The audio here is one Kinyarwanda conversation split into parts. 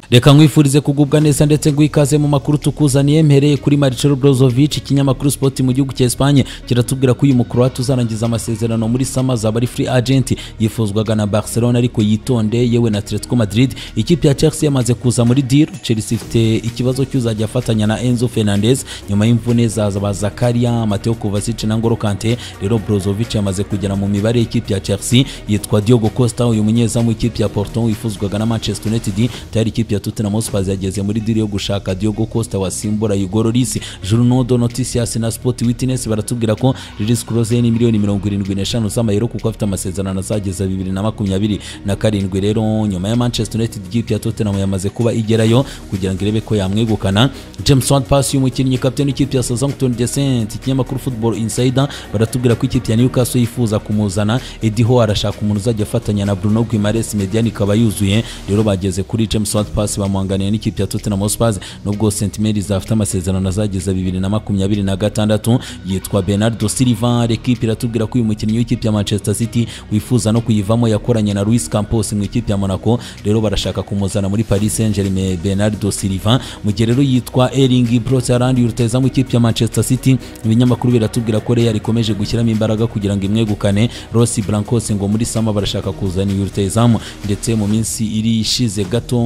reka nkwifurize kugubwa neza ndetse ngwikaze mu makuru tukuzaniye mpereye kuri Marcelo Brozovic ikinyamakuru Sport mu gihugu cya Espagne kiratubwira ko uyu mukuru uzarangiza amasezerano muri Sama azaba ari free agent yifuzwaga na Barcelona ariko yitonde yewe na Atletico Madrid ikipe ya Chelsea yamaze kuza muri deal Chelsea ifite ikibazo cy'uzajya afatanya na Enzo Fernandez nyuma y'imvune za ba Zakaria Mateo Kovacic na Ngolo Kante rero Brozovic yamaze kugera mu mibare y'ikipe ya Chelsea yitwa Diogo Costa uyu munyezamu w'ikipe ya Porto wifuzwaga na Manchester United tayari ikipe ya Tottenham Hotspur yageze muri deal yo gushaka Diogo Costa wasimbura Igor Lloris Journal de Noticias na Sport Witness baratubwira ko Lloris Klose ni miliyoni mirongo irindwi n'eshanu z'amayero kuko afite amasezerano azageza bibiri na makumyabiri na karindwi rero nyuma ya Manchester United ikipe ya Tottenham yamaze kuba igerayo kugira ngo irebe ko yamwegukana James Ward Prowse umukinnyi kapiteni w'ikipe ya Southampton Descent ikinyamakuru Football Insider baratubwira ko ikipe ya Newcastle yifuza kumuzana Eddie Howe arashaka umuntu uzajya afatanya na Bruno Guimaraes Mediani ikaba yuzuye rero bageze kuri James Ward Prowse bamuhanganiye n'ikipe ya Tottenham Hotspur nubwo St Mary's afite amasezerano azageza bibiri na makumyabiri na gatandatu yitwa Bernardo Silva ekipe iratubwira ko uyu mukinnyi w'ikipe ya Manchester City wifuza no kuyivamo yakoranye na Luis Campos mu ikipe ya Monaco rero barashaka kumuzana muri Paris Saint-Germain Bernardo Silva mu gihe rero yitwa Erling Brot Haaland yuruteza mu ikipe ya Manchester City ibinyamakuru biratubwira ko Real ikomeje gushyiramo imbaraga kugira ngo imwegukane Rossi Blancos ngo muri Sama barashaka kuzana yurutezamu ndetse mu minsi iri ishize gato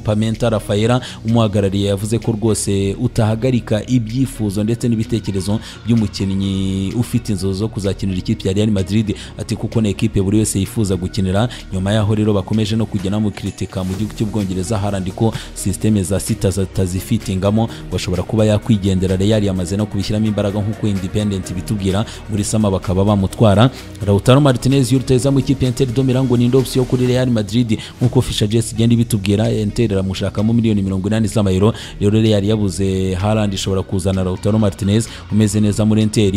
Pamenta Rafaela umuhagarariye yavuze ko rwose utahagarika ibyifuzo ndetse n'ibitekerezo by'umukinnyi ufite inzozi zo kuzakinira ikipe ya Real Madrid ati kuko ni ekipe buri wese yifuza gukinira nyuma yaho rero bakomeje no kujya namukritika mu gihugu cy'ubwongereza harandi ko systeme za sita zitazifitingamo ngo ashobora kuba yakwigendera Real yamaze no kubishyiramo imbaraga nk'uko Independent bitubwira muri sama bakaba bamutwara Lautaro Martinez yuruteza mu ikipe Inter do Milan ngo ni option kuri Real Madrid nk'uko Fisha Jess igenda ibitubwira Inter iramushakamo miliyoni 80 z'amayero rero Real yabuze Haaland ishobora kuzana Lautaro Martinez umeze neza muri Inter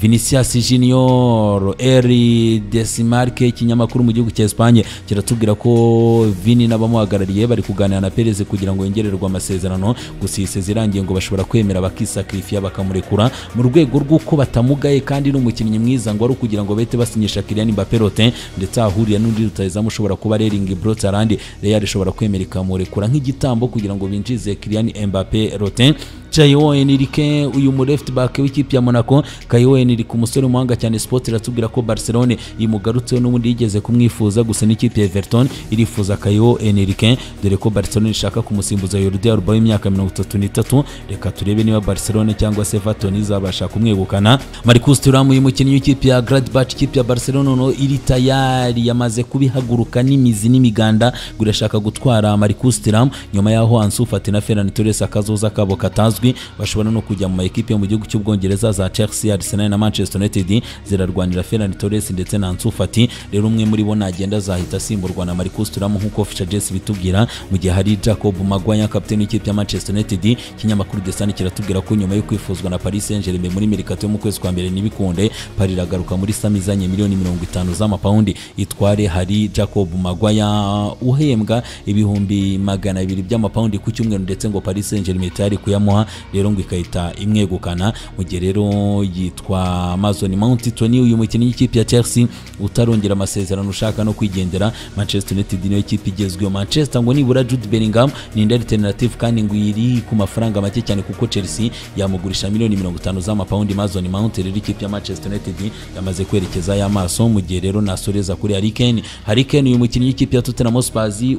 Vinicius Junior Eri Desimarque ikinyamakuru mu gihugu cya Espagne kiratubwira ko Vini n'abamuhagarariye bari kuganira na Perez kugira ngo yongererwe amasezerano gusa iyi irangiye ngo bashobora kwemera bakisakrifiya bakamurekura mu rwego rw'uko batamugaye kandi n'umukinnyi mwiza ngo ari ukugira ngo bahite basinyisha Kylian Mbappé Rotin ndetse ahahuriye n'undi rutayezamu ushobora kuba Erling Brot Haaland Real ishobora kwemera ikamurekura nk'igitambo kugira ngo binjize Kylian Mbappé Rotin Chayo Enrique uyu mu left back w'ikipe ya Monaco Kayo Enrique umusore umuhanga cyane Sport iratubwira ko Barcelone imugarutseho n'ubundi yigeze kumwifuza gusa n'ikipe ya Everton irifuza Kayo Enrique dore ko Barcelone ishaka kumusimbuza Jordi Alba w'imyaka 33 reka turebe niba Barcelone cyangwa se Everton izabasha kumwegukana Marcus Thuram uyu mukinnyi w'ikipe ya Gladbach ikipe ya Barcelona no iri tayari yamaze kubihaguruka n'imizi n'imiganda gurashaka gutwara Marcus Thuram nyuma yaho Ansu Fati na Ferran Torres akazoza kabo katazi bashobora no kujya mu ma ekipe yo mu gihugu cy'ubwongereza za Chelsea Arsenal na Manchester United zirarwanira Ferran Torres ndetse na Ansu Fati rero umwe muri bo nagenda azahita asimburwa na Marcus Thuram nk'uko Fisher Jess bitubwira mu gihe hari Jacob Maguire kapiteni w'ikipe ya Manchester United ikinyamakuru The Sun kiratubwira ko nyuma yo kwifuzwa na Paris Saint-Germain muri mercato yo mu kwezi kwa mbere n'ibikunde Paris iragaruka muri Sam izanye miliyoni 50 z'amapaundi itware hari Jacob Maguire uhembwa ibihumbi magana abiri by'amapaundi ku cyumweru ndetse ngo Paris Saint-Germain itari kuyamuha rero ngo ikahita imwegukana mu gihe rero yitwa Mason Mount Tony uyu mukinnyi w'ikipe ya Chelsea utarongera amasezerano ushaka no kwigendera Manchester United niyo kipe igezweho Manchester ngo nibura Jude Bellingham ni indi alternative kandi ngo iri ku mafaranga make cyane kuko Chelsea yamugurisha miliyoni 50 z'amapaundi Mason Mount rero ikipe ya Manchester United yamaze kwerekeza y'amaso mu gihe rero nasoreza kuri Harry Kane Harry Kane uyu mukinnyi w'ikipe ya Tottenham Hotspur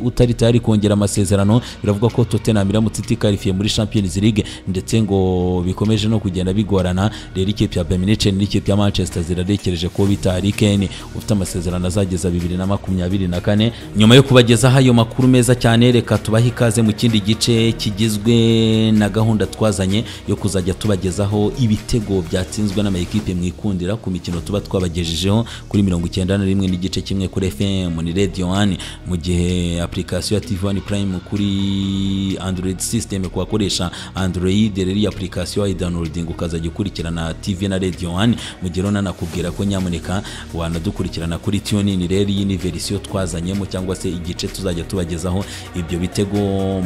utari tayari kongera amasezerano biravugwa ko Tottenham iramutse itikarifiye muri Champions League ndetse ngo bikomeje no kugenda bigorana rero ikipe ya Bayern Munich n'ikipe ya Manchester zirarekereje ko bita Harry Kane ufite amasezerano azageza bibiri na makumyabiri na kane nyuma yo kubagezaho ayo makuru meza cyane reka tubahe ikaze mu kindi gice kigizwe na gahunda twazanye yo kuzajya tubagezaho ibitego byatsinzwe n'amayikipe mwikundira ku mikino tuba twabagejejeho kuri mirongo icyenda na rimwe n'igice kimwe kuri FM ni Radio One mu gihe application ya TV One Prime kuri Android system kubakoresha Android download rero iyi application wayidownloading ukazajya ukurikirana TV na Radio 1 mu gihe rero nanakubwira ko nyamuneka wanadukurikirana kuri TuneIn rero iyi ni verisiyo twazanyemo cyangwa se igice tuzajya tubagezaho ibyo bitego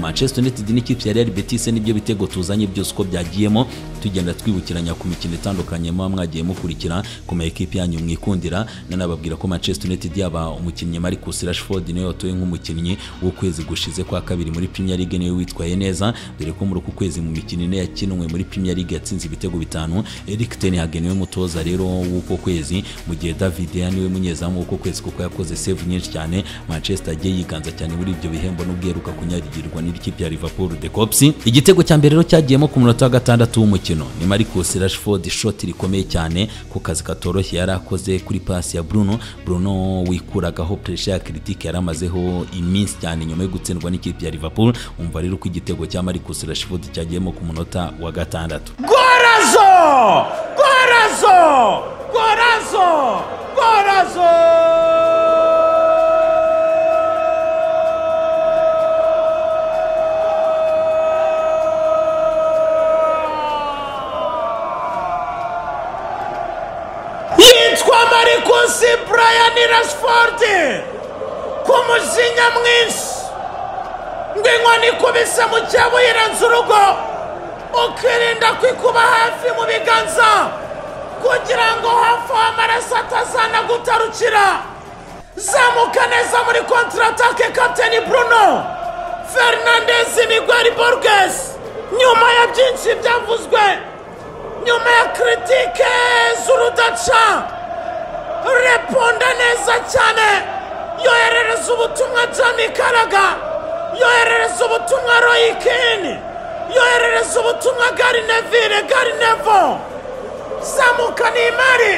Manchester United n'ikipe ya Real Betis n'ibyo bitego tuzanye byose uko byagiyemo tugenda twibukiranya ku mikino itandukanye muba mwagiye mukurikira ku ma ekipe yanyu mwikundira nanababwira ko Manchester United yaba umukinnyi Marcus Rashford niwe watowe nk'umukinnyi w'ukwezi gushize kwa kabiri muri Premier League niwe witwaye neza dore ko muri uku kwezi mu mikino ine yakinwe muri Premier League yatsinze ibitego bitanu Erik ten Hag niwe mutoza rero w'uko kwezi mu gihe David Villa niwe munyezamu w'uko kwezi kuko yakoze save nyinshi cyane Manchester agiye yiganza cyane muri ibyo bihembo n'ubwo yaheruka kunyagirwa n'ikipe ya Liverpool the Cops igitego cya mbere rero cyagiyemo ku munota wa gatandatu w'umukino ni Marcus Rashford shoti rikomeye cyane ku kazi katoroshye yari akoze kuri pasi ya Bruno Bruno wikuragaho pressure ya critique yari amazeho iminsi cyane nyuma yo gutsindwa n'ikipe ya Liverpool umva rero ko igitego cya Marcus Rashford cyagiyemo ku munota wa gatandatu Gorazo! Gorazo! Gorazo! Gorazo! Yitwa Marcus Brian Rashford kumujinya mwinshi ngo inkoni ikubise mu cyabo yirenze urugo ukirinda kwikuba hafi mu biganza kugira ngo hafi aho amaraso atazana gutarukira zamuka neza muri kontaratake kapiteni bruno fernandez miguel borges nyuma ya byinshi byavuzwe nyuma ya kiritike z'urudaca reponda neza cyane yoherereza ubutumwa jami karaga yoherereza ubutumwa royikini yoherereza ubutumwa garinevire garinevo zamuka ni imari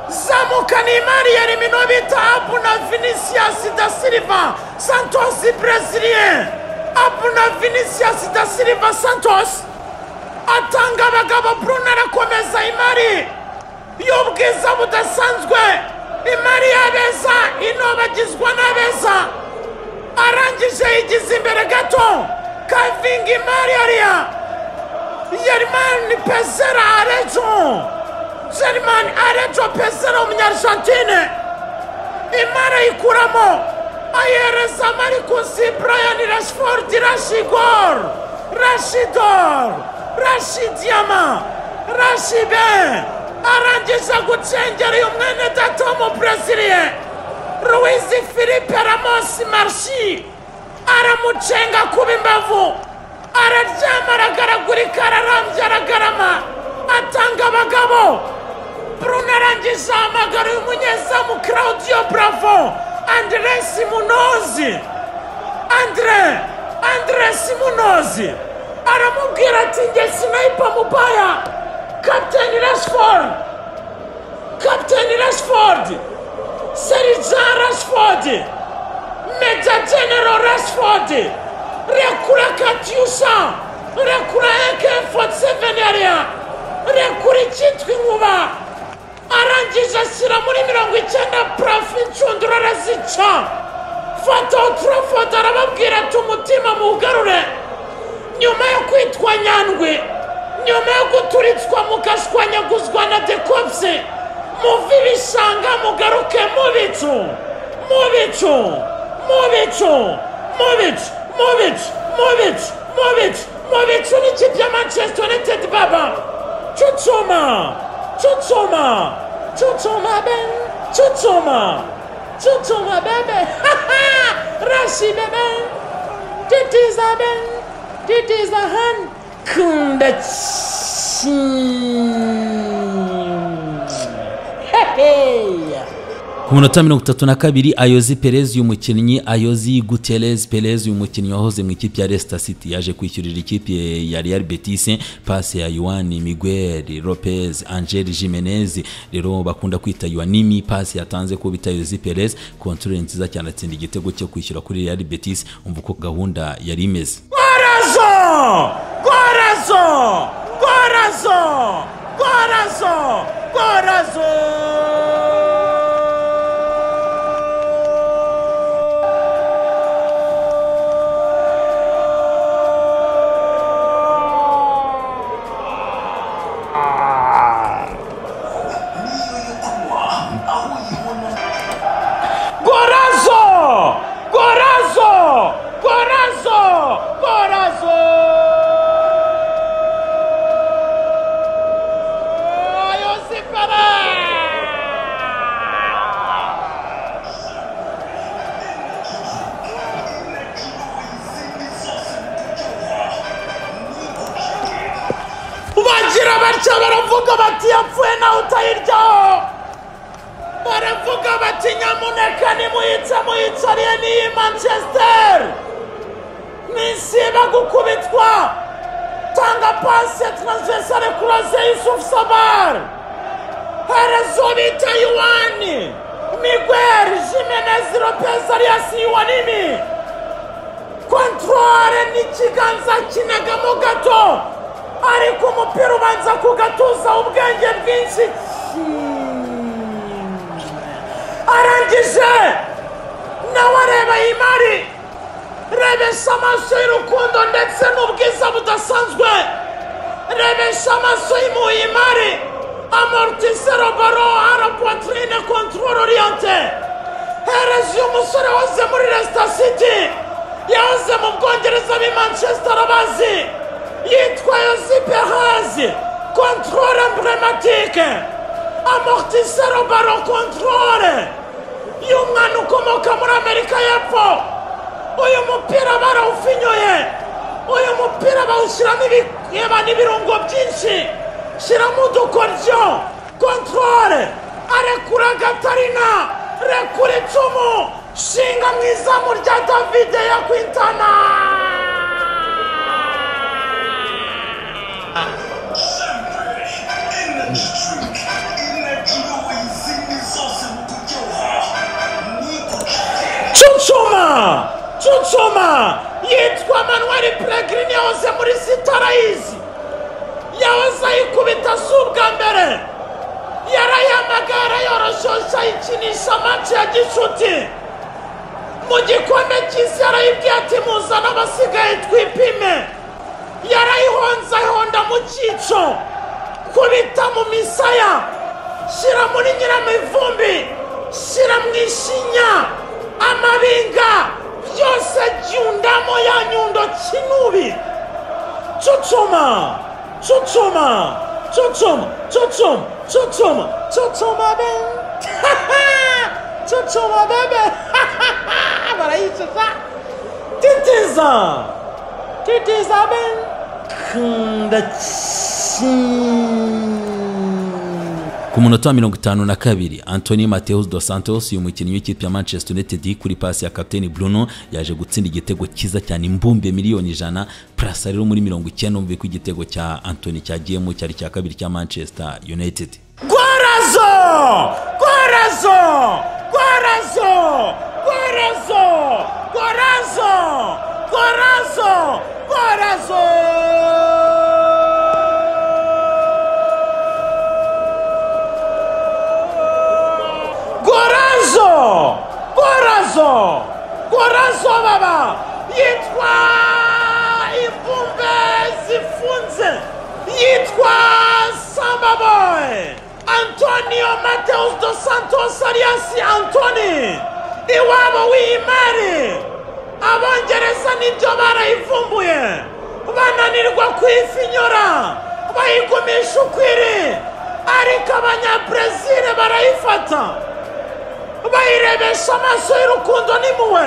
zamuka ni imari ya rimino bita abuna vinisiyasi da siliva santosi brezilien abuna vinisiyasi da siliva santosi atanga abagabo bruno arakomeza imari y'ubwiza budasanzwe imari y'abeza inobagizwa n'abeza arangije yigize imbere gato kavingi mariya yerimani pezera arejo jerimani arejo pezera umunyarjantine imara yikuramo ayihereza marikusi burayani rashifodi rashigor rashidor rashidiyama rashibe arangije gucengera uyu mwene data w'umubreziliye ruwizi filipe ramosi marshi aramucenga kuba imbavu araryama aragaragurika ararambye aragarama atanga abagabo bruno arangije ahamagara uyu munyezamu claudio bravo andre simunozi andre andre simunozi aramubwira ati nge sinayipa mubaya kapiteni rashford kapiteni rashford Serija Rashford, Major General Rashford, rekura Katyusha, rekura AK47 yariya, rekura icyitwa inkuba, arangije ashyira muri mirongo icyenda purafu inshundura arazica, fata uturafoto arababwira ati umutima muwugarure, nyuma yo kwitwa nyandwi, nyuma yo guturitswa mugashwanyaguzwa na dekopsi, muve ibishanga mugaruke mu bicu mu bicu mu bicu mu bicu mu bicu mu bicu mu bicu mu bicu n'ikipe ya manchester united baba cucuma cucuma cucuma be cucuma cucuma bebe rashi bebe titiza be titiza han kunda ku munota mirongo itatu na kabiri ayozi perez uyu mukinnyi ayozi guterez perez uyu mukinnyi wahoze mu ikipe ya Leicester city yaje kwishyurira ikipe ya real betis pasi ya yuwani miguel lopez angel jimenez rero bakunda kwita yuwanimi pasi yatanze ko bita ayozi perez kontorore nziza cyane atsinda igitego cyo kwishyura kuri real betis umva uko gahunda yari imeze gorazo gorazo gorazo gorazo gorazo baca baravuga bati yapfuye nawe utayiryaho baravuga bati nyamuneka nimuyice muyicariye n'iyi manchester nisiba gukubitwa tanga pasi ya taransvesare kuraze yusufu sabari harazobita yuwani miguel jimenez lopez alias yuwanimi kontorore n'ikiganza kinagamo gato ariko umupira ubanza kugatuza ubwenge bwinshi arangije nawe areba iyi mari rebesha amaso y'urukundo ndetse n'ubwiza budasanzwe rebesha amaso y'imuye imari amortisero baro ara poitrine control oriente hereza uyu musore wahoze muri resita city yahoze mu bwongereza b'i manchester abazi yitwa yozipe hazi control emblematike amortisero baro control y'umwana ukomoka muri amerika y'epfo uyu mupira barawufinyoye uyu mupira bawushyiramo ibireba n'ibirungo byinshi shyiramo udukoryo kontorore arekura gatarina rekura icumu shinga mu izamu rya davide ya kwintana cucuma cucuma yitwa manuel peregrine yahoze muri sitarayizi yahoze ayikubita si ubwa mbere yarayihamagara yoroshosha ayikinisha amaci ya gicuti mu gikombe cy'isi yarayibwiye ati muzane abasigaye twipime yarayihonze ayihonda mu cyico kubita mu misaya shyira muri nyiramivumbi shyira mu ishinya amabinga byose jyundamo ya nyundo kinubi cucuma cucuma cucuma cucuma cucuma cucuma be cucuma bebe barayicuza titiza titiza be ndakinda ku munota wa mirongo itanu na kabiri antoni mateus dos santos uyu mukinnyi w'ikipe ya manchester united kuri pasi ya kapiteni bruno yaje gutsinda igitego cyiza cyane imbumbe miliyoni ijana purasa rero muri mirongo icyenda umve ko igitego cya antoni cyagiyemo cyari icya kabiri cya manchester united Gwarazo! Gwarazo! Gwarazo! Gwarazo! Gwarazo! Gwarazo! Gwarazo! Gwarazo! Gwarazo! Gwarazo baba! Yitwa imvumbe zifunze! Yitwa Samba Boy! Antonio Mateus dos Santos alias Antoni! Iwabo w'iyimari! abongereza nibyo barayivumbuye bananirwa kuyifinyora bayigumisha ukwiri ariko abanyabrezile barayifata bayirebesha amaso y'urukundo n'impuhwe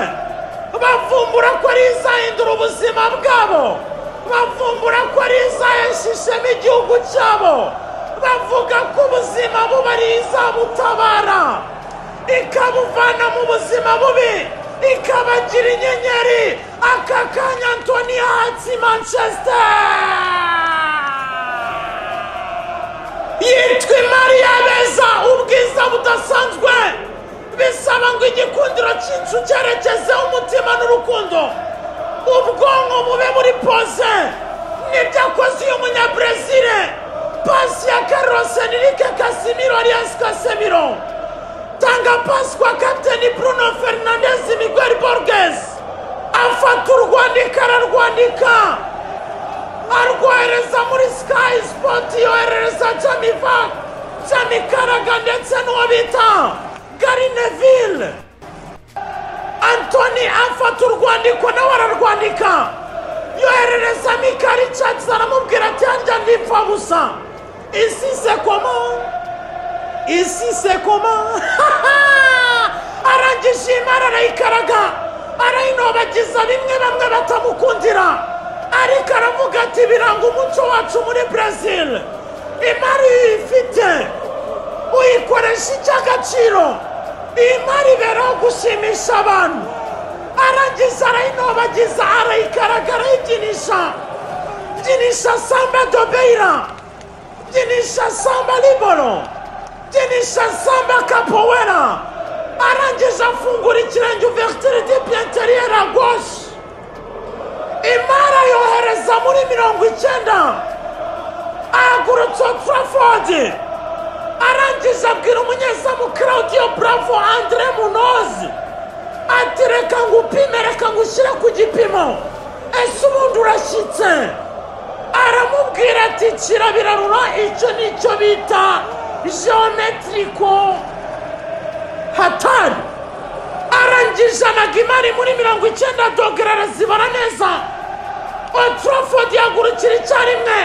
bavumbura ko ari izahindura ubuzima bwabo bavumbura ko ari izaheshishemo igihugu cyabo bavuga ko ubuzima buba ari izabutabara ikabuvana mu buzima bubi ikabagira inyenyeri aka kanya antoni hatsi manchester yitwa imari yabeza ubwiza budasanzwe bisaba ngo igikundiro cy'inzu cyerekezeho umutima n'urukundo ubwonko bube muri pose nibyo akoze uyu munyabrezile pasi ya carlos enrique casimiro alias casemiro tanga pasi kwa kapiteni bruno fernandez miguel borges afata urwandiko ararwandika arwohereza muri sky sport yoherereza jamiva jamikaraga ndetse n'uwo bita gari neville antoni afata urwandiko nawe ararwandika yoherereza mikari cats aramubwira ati harya ndipfa gusa isi se koma isi se koma arangije imana arayikaraga arayinobagiza bimwe bamwe batamukundira ariko aravuga ati biranga umuco wacu muri brezil imari uyifite uyikoresha icy'agaciro iyi mari ibereho gushimisha abantu arangiza arayinobagiza arayikaragara arayibyinisha byinisha samba dobeira byinisha samba liboro byinisha samba kapowera arangije afungura ikirenge uvertire di piyanteriyeri agoshe imara yohereza muri mirongo icyenda ahagurutsa turafodi arangije abwira umunyezamu claudio bravo andre munozi ati reka ngo upime reka ngo ushyire ku gipimo ese ubundi urashyitse aramubwira ati kirabirarura icyo ni icyo bita geometrico hatari arangije amagimari muri mirongo icyenda dogere arazibara neza otorofodi yagurukira icyarimwe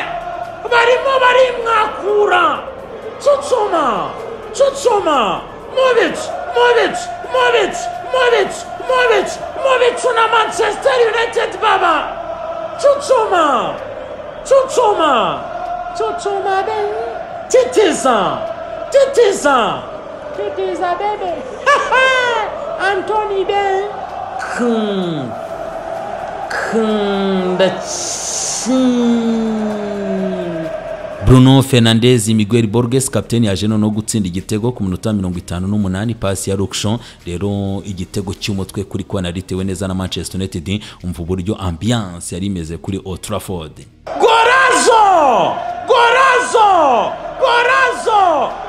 barimo barimwakura cucuma cucuma mubicu mubicu mubicu mubicu mubicu mubicu na manchester united baba cucuma cucuma cucuma be titiza titiza titiza bebe Anthony Ben. Kın. Kın da çın. bruno fernandez miguel borges kapiteni yaje noneho gutsinda igitego ku minota mirongo itanu n'umunani pasi ya rukishon rero igitego cy'umutwe kuri kona ritewe neza na manchester united umva uburyo ambiyanse yari imeze kuri oturafodi Gorazo! Gorazo! Gorazo!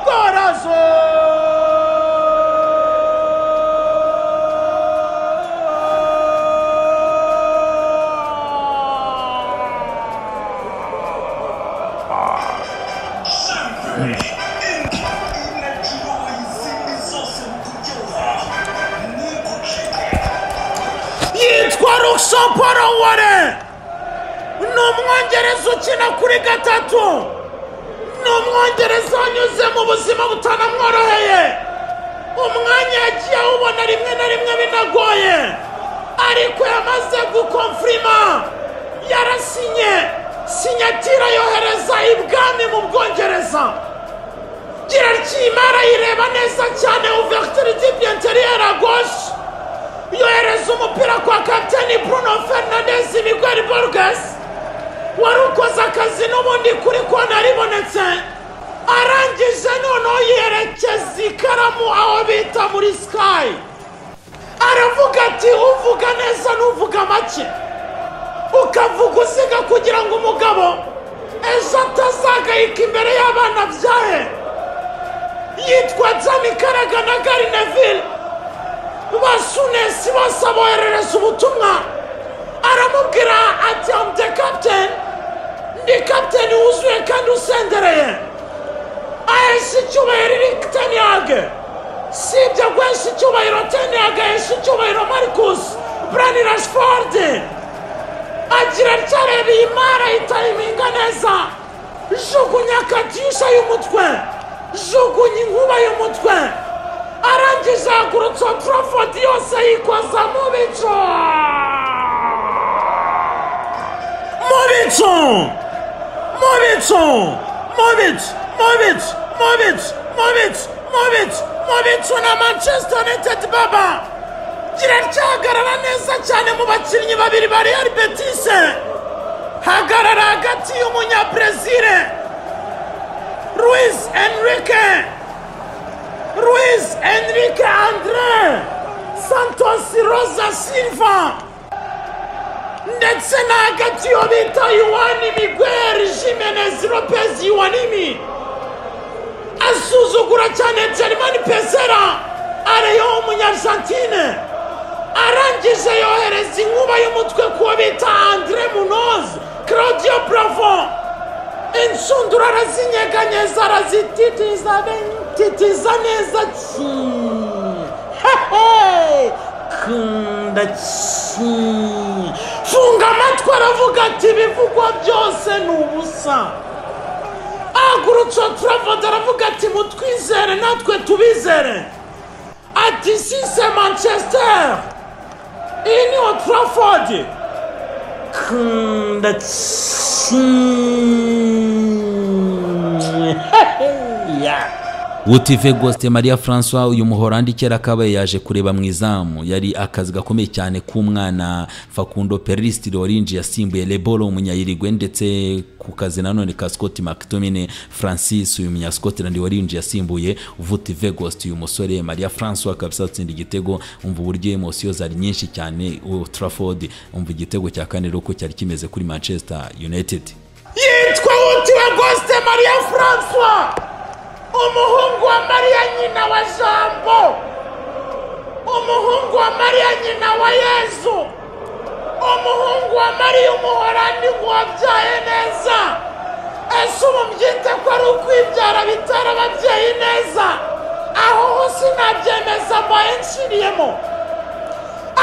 Gorazo! yitwa rukisho paul ware ni umwongereza ukina kuri gatatu ni umwongereza wanyuze mu buzima butanamworoheye umwanya yagiye awubona rimwe na rimwe binagoye ariko yamaze gukomfirima yarasinye sinyatira yohereza ibwami mu bwongereza gira ry'imara yireba neza cyane uvertire dibyenteriyeri agoshe yohereza umupira kwa kapiteni bruno fernandez miguel borges wari ukoze akazi n'ubundi kuri kona ribonetse arangije noneho yerekeza ikaramu aho bita muri sikayi aravuga ati uvuga neza n'uvuga make ukavuga usiga kugira ngo umugabo ejo atazagayika imbere y'abana byahe yitwa jami karaga na gari neville basunesi bose aboherereza ubutumwa aramubwira ati amde kapiteni ndi kapiteni wuzuye kandi usendereye ahesha icyubahiro eric teniyage si ibyo guhesha icyubahiro teniyage ahesha icyubahiro marcus brani rashiforde agira ryareba iyi mara itayiminga neza jugunya katyusha y'umutwe jugunya inkuba y'umutwe arangije yagurutse otorofodi yose yikoza mu bicu mu bicu mu bicu mu bicu mu bicu mu bicu mu bicu mu bicu mu bicu na manchester united baba gira ryahagarara neza cyane mu bakinnyi babiri ba real betise hagarara hagati y'umunyabrezile luis enrique Luis Enrique André Santos Rosa Silva ndetse na hagati yo bita Yuani Miguel Jimenez Lopez Yuanimi asuzugura cyane Germani Pesera ariyo umunyargentine arangije yohereza inkuba y'umutwe kuwo bita Andre Munoz Claudio Bravo inshundura arazinyeganyeza arazititiza benyu titiza neza ki hehe kunda ki funga amatwi aravuga ati ibivugwa byose ni ubusa agurutse turavode aravuga ati mutwizere natwe tubizere ati sise manchester iyi ni oturafodi kunda ki yeah. utive gosite maria francois uyu muhorandi kera kabaye yaje kureba mu izamu yari akazi gakomeye cyane k'umwana fakundo perisitiri warinjiye asimbuye leboro umunyayirigwe ndetse ku kazi nanone ka scott mctomine francis uyu munyascotland warinjiye asimbuye uvutive gosite uyu musore maria francois kabisa atsinda igitego umva uburyo emosiyo zari nyinshi cyane utraford umva igitego cya kane rero uko cyari kimeze kuri manchester united yitwa wutiwe gosite mariya francois umuhungu wa mariya nyina wa jambo umuhungu wa mariya nyina wa yezu umuhungu wa mariya umuhorandi ngo wabyaye neza ese ubu mbyite ko ari ukwibyara bitera ababyeyi neza aho ho sinabyemeza mbaye nshiriyemo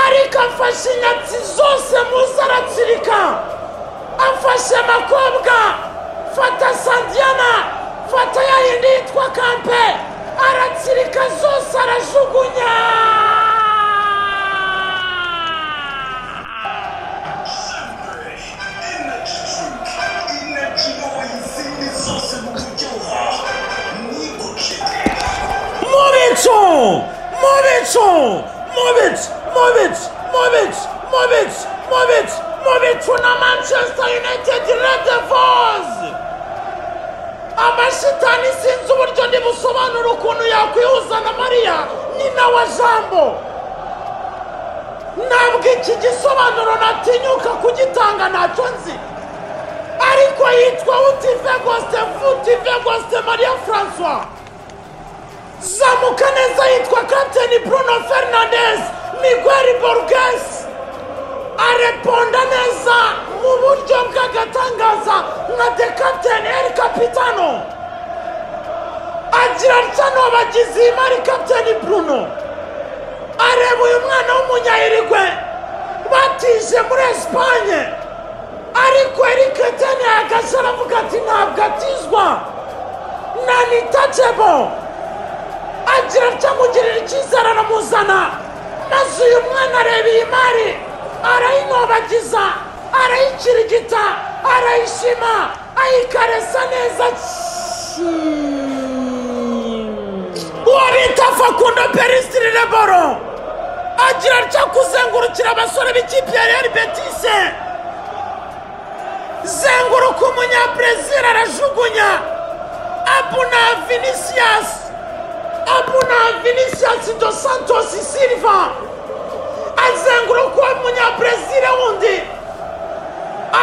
ariko afashe inyatsi zose muze aratsirika afashe amakobwa fata sandiyana fata ya yindi yitwa kampe aratsirika zose arajugunya mubicu mubicu mubicu mubicu mubicu mubicu mubicu mubicu na manchester united red devils amashitani sinzi uburyo ntibusobanura ukuntu yakwihuza na mariya nyina wa jambo ntabwo iki gisobanuro natinyuka kugitanga ntacyo nzi ariko yitwa utive gosite vutive gosite mariya francois zamuka neza yitwa kapiteni bruno fernandez miguel borges areponda neza mu buryo bw'agatangaza nka de kapiteni eri kapitano agira atya n'ubagizi imari kapiteni bruno areba uyu mwana w'umunyahirigwe batije muri esipanye ariko eri kapiteni yahagaze aravuga ati ntabwo atizwa nanitacebo agira atya mugirira icyizere aramuzana maze uyu mwana areba iyi mari arayinobagiza arayikirigita arayishima ayikaresa neza uwo bita fakundo perisitiri leboro agira atya kuzengurukira abasore b'ikipe ya real betise zenguruka umunyabrezil arajugunya abuna vinisiyasi abuna vinisiyasi do santos silva azenguruka uwo munyabrezil wundi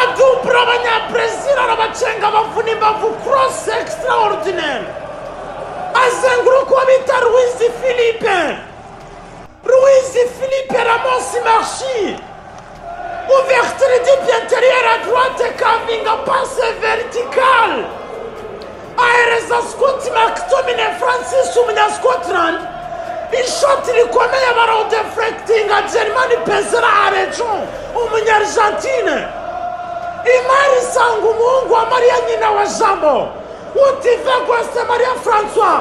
adubura abanyabrezil arabacenga bavuna imbavu korosi ekisitara orudineri azenguruka uwo bita ruwizi filipe ruwizi filipe ramosi marshi uvertire di piyanteriyeri aduwate kavinga pase veritikari ahereza sikoti makitomine francis umunyasikotirani ishoti rikomeye barawudefurekitinga jerimani pezera arejo umunyarijantine imari isanga umuhungu wa mariya nyina wa jambo utive rwose mariya francois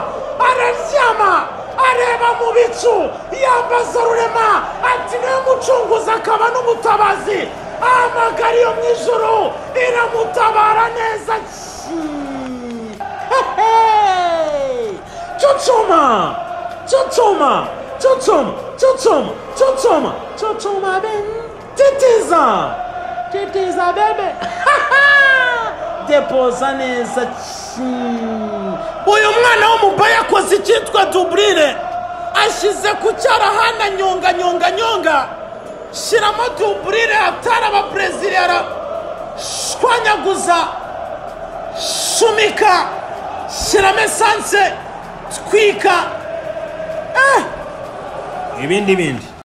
araryama areba mu bicu yambaza rurema ati niwe mucunguzi akaba n'umutabazi ahamagara iyo mu ijoro iramutabara neza cucuma cucuma cucuma cucuma cucuma cucuma ben titiza titiza bebe depoza neza uyu mwana w'umubaya yakoze icyitwa duburire ashyize ku cyarahana nyonga nyonga nyonga shyiramo duburire atari abaperezida shwanyaguza shumika shyiramo esanse twika eh ibindi bindi